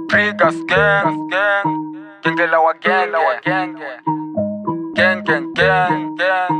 Triggers gang, gang. Genge la wagenge, wagenge. Gang, gang, gang, gang.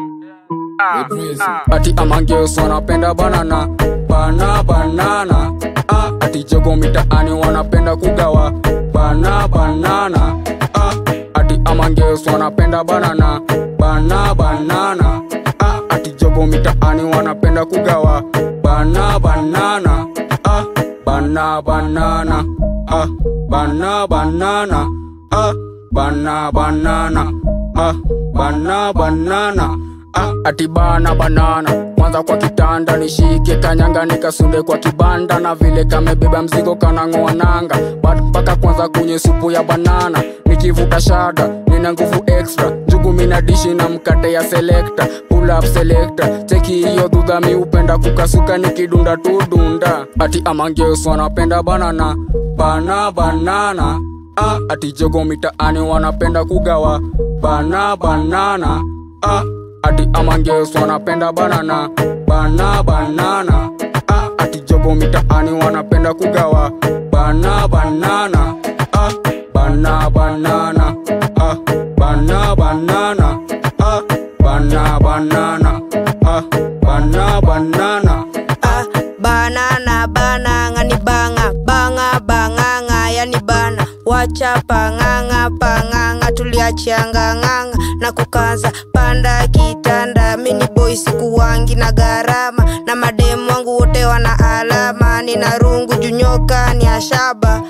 Ah, ah. ati amangeus wanapenda banana bana banana ah, ati jogo mitaani wanapenda kugawa bana banana ah, ati amangeus wanapenda banana bana banana ah, ati jogo mitaani wanapenda kugawa bana banana ah, bana banana ah, bana banana ah, bana banana ah, bana banana ah, ati bana banana kwanza kwa kitanda nishike kanyanga nikasunde kwa kibanda na vile kamebeba mzigo kanang'oa nanga but mpaka kwanza kwenye supu ya banana nikivuta shada nina nguvu extra njugu mina dishi na mkate ya selekta pull up selector cheki hiyo dhudha mi upenda kukasuka nikidunda tudunda ati amangeus wanapenda banana bana banana ah, ati jogo mitaani wanapenda kugawa bana banana ah, ati amangeus wanapenda banana bana banana ah, ati jogo mitaani wanapenda kugawa bana banana ah, bana banana ah, bana banana ah, bana banana ah, bana banana ah, banana bananga ni banga banga banganga yani bana wacha panganga panganga tuliachianga nganga na kukaza panda kitanda mini boy sikuwangi na gharama na mademu wangu wote wana alama nina rungu junyoka ni ashaba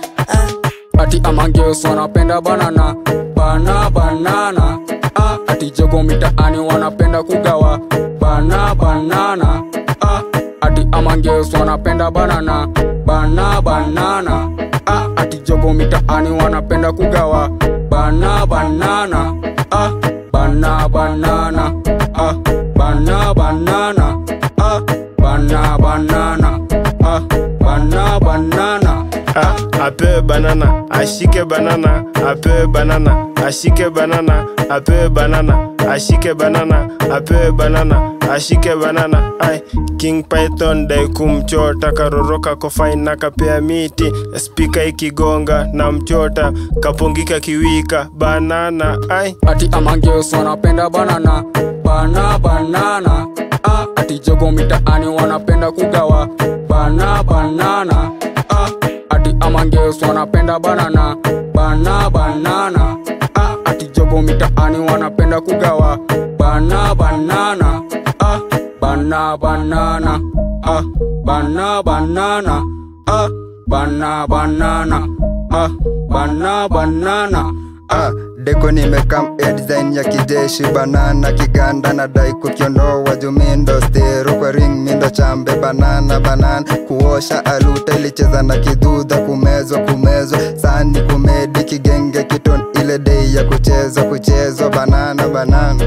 ah. ati amangeus wanapenda banana bana banana ah, ati jogo mitaani wanapenda kugawa bana banana ah, ati amangeus wanapenda banana bana banana ah, ati jogo mitaani wanapenda kugawa bana banana ah, bana banana ah, bana banana ah, bana banana ah, bana banana Ah, apewe banana ashike banana apewe banana ashike banana apewe banana ashike banana apewe banana ashike banana ai king python dai kumchota karoroka kofain na kapea miti spika ikigonga na mchota kapongika kiwika banana ai ati amangeus wanapenda banana bana banana ah, ati jogo mitaani wanapenda kugawa bana banana ah, ati amangeus wanapenda banana bana banana ah, ati jogo mitaani wanapenda kugawa bana banana ah, bana banana ah, bana banana ah, bana banana ah, bana banana Ah, deko nimekam air design ya kijeshi banana kiganda na dai kukiondoa jumindo stero kwa ring mindo chambe banana banana kuosha aluta ilicheza na kidudha kumezwa kumezwa sani kumedi kigenge kiton ile dei ya kuchezwa kuchezwa banana banana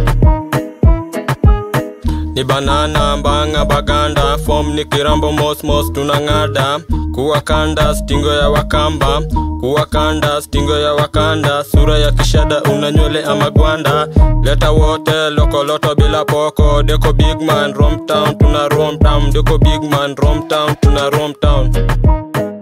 ni banana mbanga baganda fom ni kirambo mosmos tunang'ada kuwakanda stingo ya wakamba kuwakanda stingo ya wakanda sura ya kishada una nywele ama gwanda leta wote lokoloto bila poko deko bigman romtown tuna romtown deko bigman romtown tuna romtown